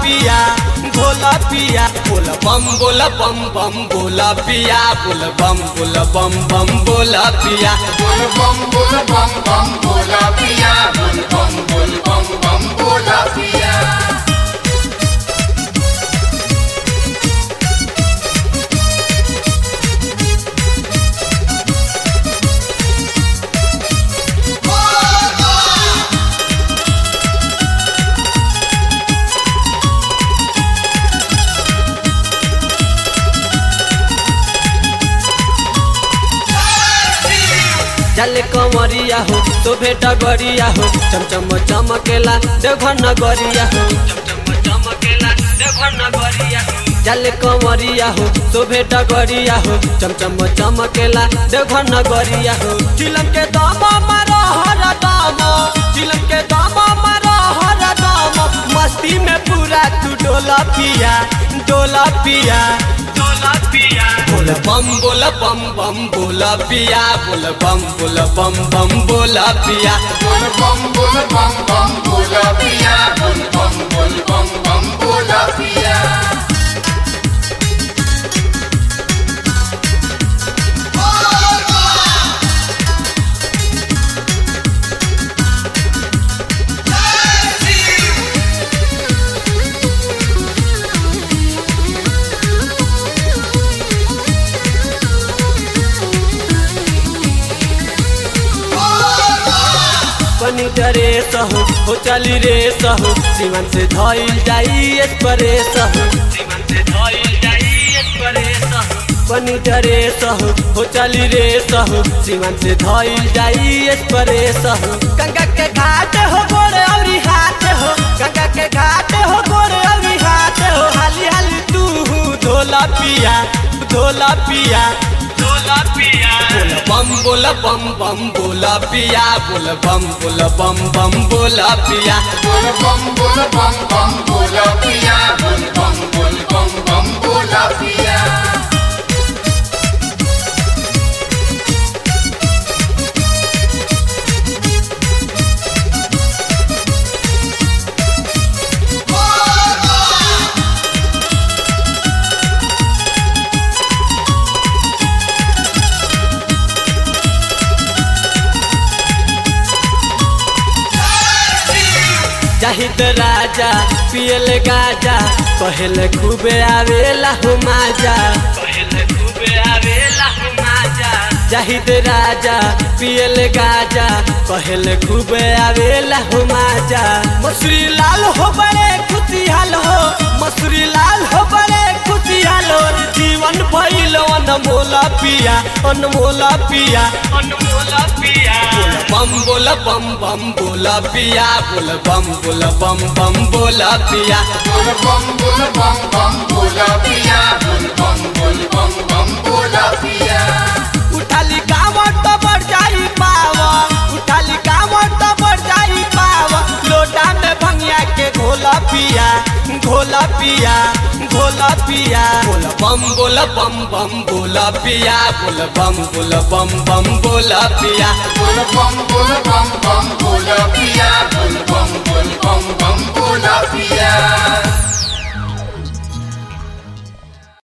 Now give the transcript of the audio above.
पिया भोला पिया बोल बम बोल बम बम बोला पिया बोल बम बोल बम बम बोला पिया बोल बम बोल बम बम बोला पिया बोल बम बोल बम बम बोला पिया चल कंवरिया हो तो भेटा गरिया हो चमचम चमकेला देवघर नगरिया हो चमचम चमकेला देवघर नगरिया हो चल कंवरिया हो तो भेटा गरिया हो चमचम चमकेला देवघर नगरिया हो चिलम के दामा मारो हर दामा चिलम के दामा मारो हर दामा मस्ती में पूरा तू डोला पिया डोला पिया डोला पिया बोल बम बोल बम बम बोला पिया बोल बम बोल बम बम बोला पिया बोल बम बोल बम बम बोला पिया बोल बम बोल बम बम बोला पिया पनी डरे सहु हो चली रे सहु सीमन से धइल जाई एक्सप्रेस सहु सीमन से धइल जाई एक्सप्रेस पनी डरे सहु हो चली रे सहु सीमन से धइल जाई एक्सप्रेस सहु गंगा के घाट हो गोरे औरी हाथ हो गंगा के घाट हो गोरे औरी हाथ हो हाली हाली तू धोला पिया धोला पिया धोला पिया बोल बम बोल बम बम बोला पिया बोल बम बोल बम बम बोला पिया बोल बम बोल बम बम बोला पिया बोल बम बोल बम बम बोला पिया जाहिद राजा पियल गाजा कहल खूबे आवेला हो माजा कहल खूबे आवेला हो माजा जाहिद राजा पियल गाजा कहल खूबे आवेला हो माजा मसूरी लाल हो बड़े खुशिहाल हो मसूरी लाल हो बड़े खुशिहाल हो जीवन भइल अनमोला पिया अनमोला पिया अनमोला पिया बम बोल बम बम बोला पिया बोल बम बोल बम बम बोला पिया बोल बम बोल बम बम बोला पिया बोल बम बोल बम बम बोला पिया उठाली कावट तो बढ़ जाई पावा उठाली कावट तो बढ़ जाई पावा लोटा में भंगिया के घोला पिया घोला पिया घोला पिया बोल बम बोल बम बम बोला पिया बोल बम बोल बम बम बोला पिया बोल बम बोल